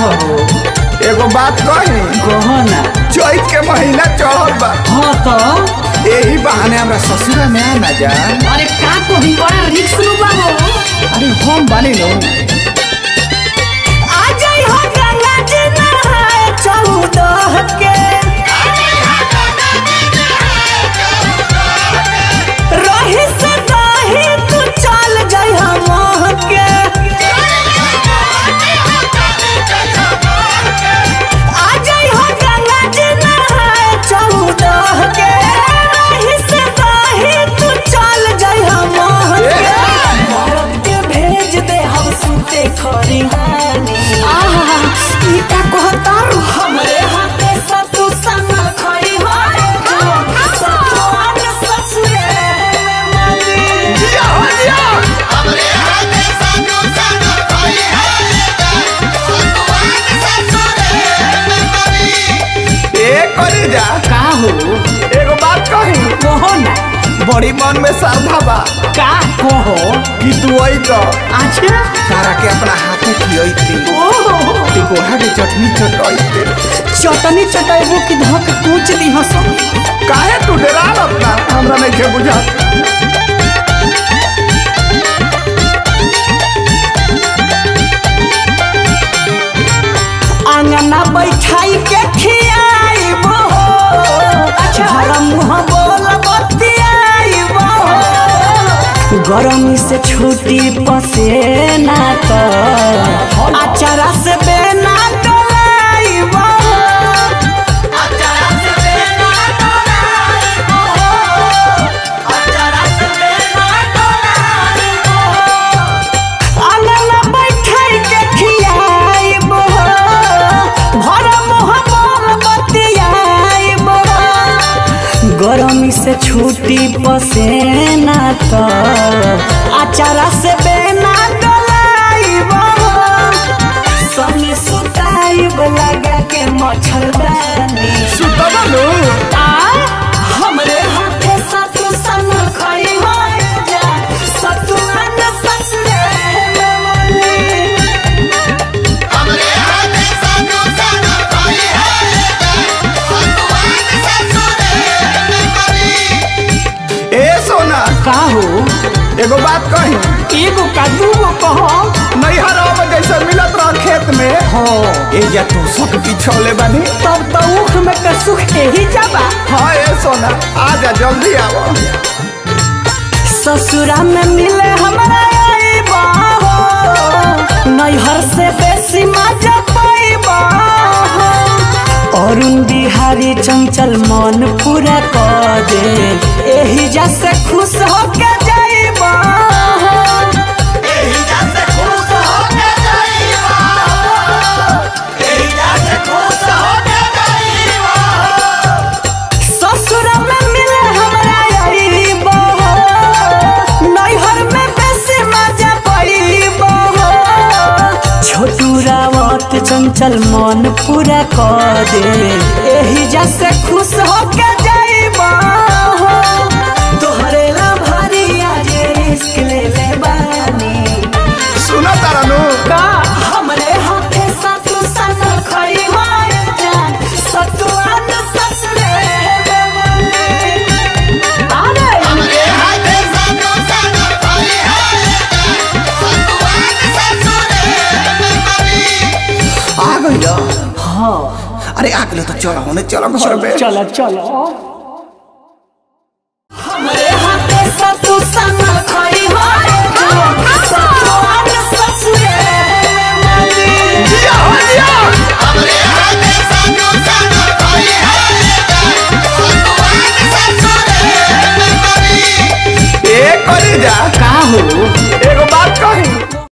हो एगो बात कही कहो ना चैत के महीना चढ़ल बा हाँ तो यही बहाने हमरा ससुरा में आ ना जा अरे का कही बड़ा रिक्स नु बाबू अरे हम बानी लो आ जाई हो गंगा जी नहाए चौदह के रही से रही तू चल जाई हम के आ जाई हो गंगा जी नहाए चौदह के रही से रही तू चल जाई हम के मरद के भेज दे हम सुते खरिहानी आहा ई का कहता हमरे हाथे सतु संग खड़ी हो सतुआन ससुरे में मली जिया हो जिया ए करे जा का हो एगो बात कही कहो ना बड़ी मन में श्रद्धा बा का कहो कि तू आई तो अच्छा तारा के अपना हाथे खियैती ओहो टिकोहा के चटनी चटैते चटनी चटेबो कि धक कूच दी हसो काहे तू डरा अपना हमरा नहीं के बुझा आंगना बैठाई के खियाइबो अच्छा हरा मुंह बोल बतियाइबो गरमी से छुट्टी पसेना तो अचारा से बेना डोलाइबो आंगना बैठाई के खियाइबो भरा मुंह बोल बतियाइबो गरमी से छुट्टी पसेना तो अचारा से बेना डोलाइबो संगे सुताइब लगा के मच्छरदानी सुतबा नु आ हमरे हाथे सतु संग खड़ी हो जा सतु अन ससुरे में मली ए सोना का हो एगो बात कही एगो का दूगो कहो नैहर में जैसे मिलत रह खेत में हो ए जा तू सुख बिछौले बानी तब तो उख में के सुख ही जाबा हाँ ए सोना आ जा जल्दी आओ ससुरा में मिले हमरा आइबा हो नैहर से बेसी मजा पाइबा हो अरुण बिहारी चंचल मन पूरा कर दे एही जा से खुश होके जाइबा हो ससुर में मिले हमरा आइबो नैहर में बेसी मजा पाइबो छोटू रावत चंचल मन पूरा कर दे एही जा से खुश होके जाइबो तोहरे ला भारी आज रिस्क ले ले बानी सुना तारा नु का हमरे हाथे सतु सन खड़ी हो जा सतु अन ससुरे में मली अरे आ गई हाँ अरे आ गई तो चलो होने चलो घर में चलो चलो हमरे हाथे सतु सन